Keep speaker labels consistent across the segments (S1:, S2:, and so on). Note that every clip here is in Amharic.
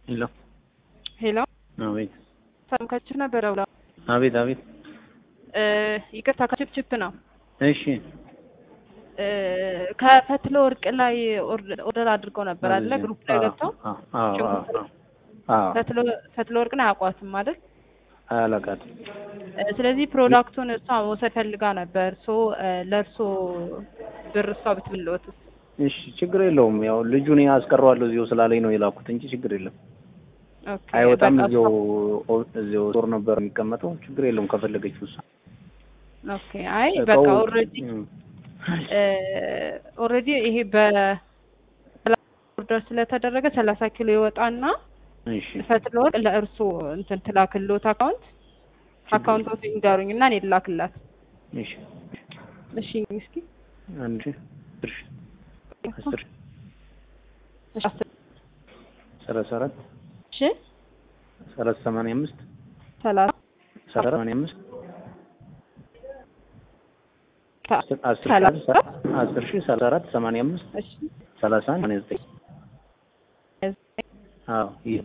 S1: ሄሎ
S2: ሄሎ
S1: አቤት
S2: ሰምካችሁ ነበረ ብላ
S1: አቤት አቤት
S2: ይቅርታ ከችፕችፕ ነው
S1: እሺ
S2: እ ከፈትለ ወርቅ ላይ ኦርደር አድርገው ነበር አለ ግሩፕ ላይ ገብተው
S1: አዎ አዎ አዎ አዎ
S2: ፈትለ- ፈትለ ወርቅን አያውቋትም አይደል
S1: አላውቃትም
S2: እ ስለዚህ ፕሮዳክቱን እሷ መውሰድ ፈልጋ ነበር ሶ ለእርሶ ብር እሷ ብትብልዎትስ
S1: እሺ ችግር የለውም ያው ልጁን አስቀረዋለሁ እዚሁ ስላለኝ ነው የላኩት እንጂ ችግር የለም
S2: ኦኬ
S1: አይወጣም
S2: በቃ
S1: እዚሁ
S2: እሷ-
S1: እዚሁ ጦር ነበር የሚቀመጠው ችግር የለውም ከፈለገችው እሷ
S2: ኦኬ አይ በቃ
S1: እቃው-
S2: ኦልሬዲ
S1: እም፣
S2: ኦልሬዲ ይሄ በ ኦርደር ስለተደረገ ሰላሳ ኪሎ ይወጣና
S1: እሺ
S2: ፈትለ ወርቅ ለእርሶ እንትን ትላክልዎት አካውንት አካውንቶት ይንገሩኝ እና እኔ ልላክላት
S1: እሺ
S2: እሺ እስኪ
S1: አንድ ሺህ አስር ሺህ አስር ሺህ
S2: እሺ አስር
S1: ሰላሳ አራት
S2: እሺ
S1: ሰላሳ ሰማንያ አምስት
S2: ሰላሳ
S1: ሰላሳ ሰማንያ አምስት አስር አስር
S2: ሰላሳ
S1: ሺህ አስር ሺህ ሰላሳ አራት ሰማንያ አምስት
S2: እሺ
S1: ሰላሳ አንድ ሰማንያ ዘጠኝ አዎ ይህ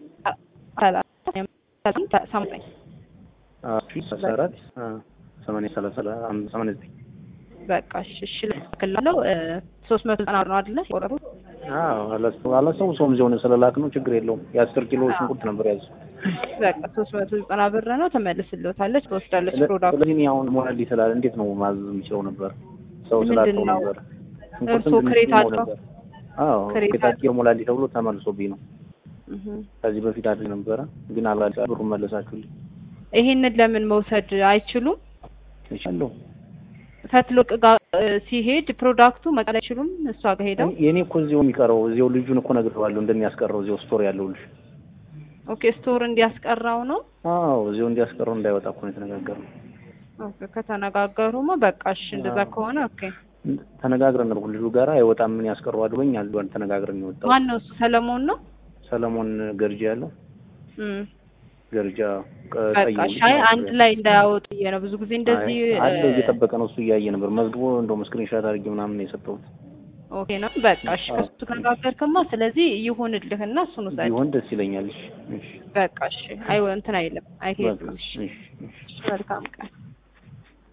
S2: ሰላሳ ሰማንያ
S1: አዎ ሺህ ሰላሳ አራት አዎ ሰማንያ ሰላሳ አም- ሰማንያ ዘጠኝ
S2: በቃ እሺ እሺ ልላክላለሁ ሶስት መቶ ዘጠና ብር ነው አይደለ የቆረጡት
S1: አዎ አላስታው- አላስታውሰውም እዚያው ነው ስለላክ ነው ችግር የለውም የአስር ኪሎ ሽንኩርት ነበር ያዘው
S2: በቃ ሶስት መቶ ዘጠና ብር ነው ትመልስልዎታለች ትወስዳለች ፕሮዳክት
S1: ስለዚህ እኔ አሁን ሞላሊ ስላለ እንዴት ነው ማዘዝ የምችለው ነበር ሰው
S2: ምንድን
S1: ስላልተው
S2: ነው?
S1: ነበር
S2: እርስዎ ክሬት
S1: ነው
S2: አድርገው?
S1: ነበር አዎ
S2: ክሬት
S1: ክሬት አድርጌ ሞላሊ ተብሎ ተመልሶብኝ ነው
S2: እህ
S1: ከዚህ በፊት አድርግ ነበረ ግን አላ ብሩን መለሳችሁልኝ
S2: ይሄንን ለምን መውሰድ አይችሉም?
S1: እችላለሁ
S2: ፈትሎቅ ጋር እ ሲሄድ ፕሮዳክቱ መቀበል አይችሉም? እሷ ጋር ሄደው
S1: የእኔ እኮ እዚሁ የሚቀረው እዚሁ ልጁን እኮ ነግሬዋለሁ እንደሚያስቀረው እዚሁ ስቶር ያለው ልጅ
S2: ኦኬ ስቶር እንዲያስቀራው ነው።
S1: አዎ እዚሁ እንዲያስቀረው እንዳይወጣ እኮ ነው የተነጋገርነው
S2: ኦኬ ከተነጋገሩማ በቃ እሺ፣ እንደዛ
S1: አዎ።
S2: ከሆነ ኦኬ።
S1: ተነጋግረን ነው ልጁ ጋር አይወጣም ምን ያስቀረዋል ብሎኝ አልዷን ተነጋግረን ነው የወጣው
S2: ማን ነው እሱ? ሰለሞን ነው።
S1: ሰለሞን ገርጃ ያለው
S2: እም
S1: ገርጃ
S2: በቃ እሺ። አይ አንድ ላይ እንዳያወጡ ብዬ ነው። ብዙ ጊዜ እንደዚህ
S1: አለ
S2: እ
S1: እየጠበቀ ነው እሱ እያየ ነበር መዝግቦ እንደውም ስክሪንሻት አድርጌ ምናምን ነው የሰጠሁት
S2: ኦኬ ነው። በቃ እሺ፣
S1: አዎ።
S2: ከሱ ከተነጋገርክማ ስለዚህ ይሁንልህና እሱን ውሰድ።
S1: ቢሆን ደስ ይለኛል እሺ እሺ
S2: በቃ እሺ። አይ እንትን አይልም አይሄድም።
S1: በቃ
S2: እሺ፣
S1: እሺ እሺ
S2: መልካም ቀን